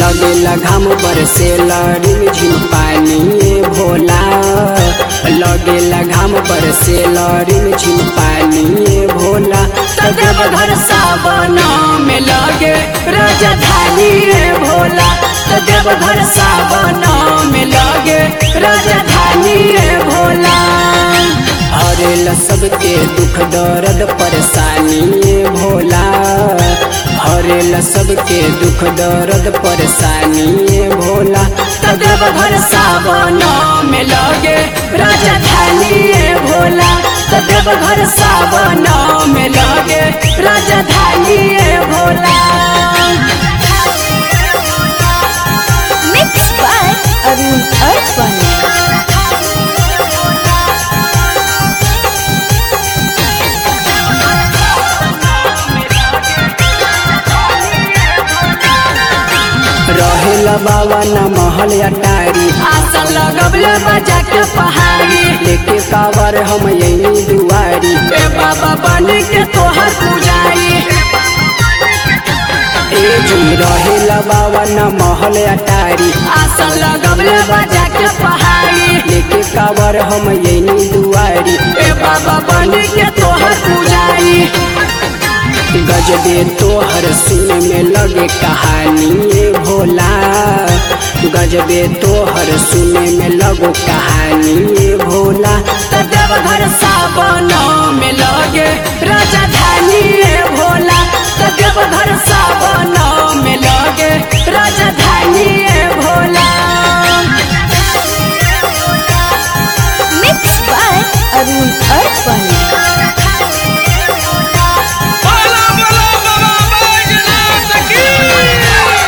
लगेला घाम बरसे रिम झिम पानी ए भोला लगेला घाम बरसे रिम झिम पानी ए भोला तदेव घर सावन में लगे राजधानी रे भोला तदेव घर सावन में लगे राजधानी रे भोला हरेला सबके दुख दर्द परेशानी ए भोला हरेला सबके दुख दर्द परेशानी ए भोला तदेव घर सावन में लगे राजधानी रे भोला तदेव घर सावन में लगे राजधानी रे Bhola Mixed by Arun Arpan. रहेला बाबा न महल अटारी आसन लगबले बजा के पहाड़ी लेके कावर हम यही दुआरी ए बाबा बन के तोहर पुजारी ए जी रहेला बाबा न महल अटारी आसन लगबले बजा के पहाड़ी लेके कावर हम यही दुआरी ए बाबा बन के तोहर पुजारी गजबे तोहर सुन में लगे कहानी ए भोला गजबे तोहर सुन में लगो कहानी ए भोला तदेव घर सावन में लगे राजधानी रे भोला तदेव घर सावन में लगे राजधानी रे Bhola Mixed by Arun Arpan. बोलो बोलो बाबा बैजनाथ की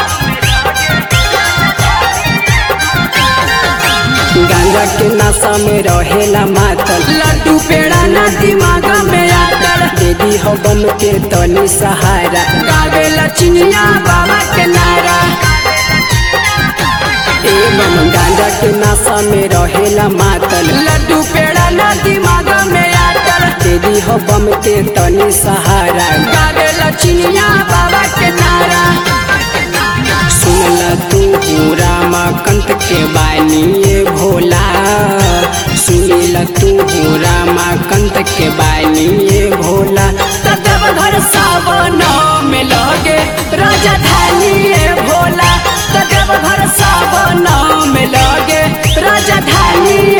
गांजा के नशा में रहेला मातल लड्डू पेड़ा ना दिमाग में आकर दीदी हो बम के तनी सहारा गावे लक्ष्मिया बाबा के नारा एवं गांजा के नशा में रहेला मातल लड्डू पेड़ा ना दिमाग में आकर दीदी हो बम के तनी सहारा गावे लक्ष्मिया बाबा के नारा सुनला तू रामा कंत के बानी ए भोला सुनला तू रामा कंत के बानी ए भोला तदेव घर सावन में लगे राजधानी रे भोला तदेव घर सावन में लगे राजधानी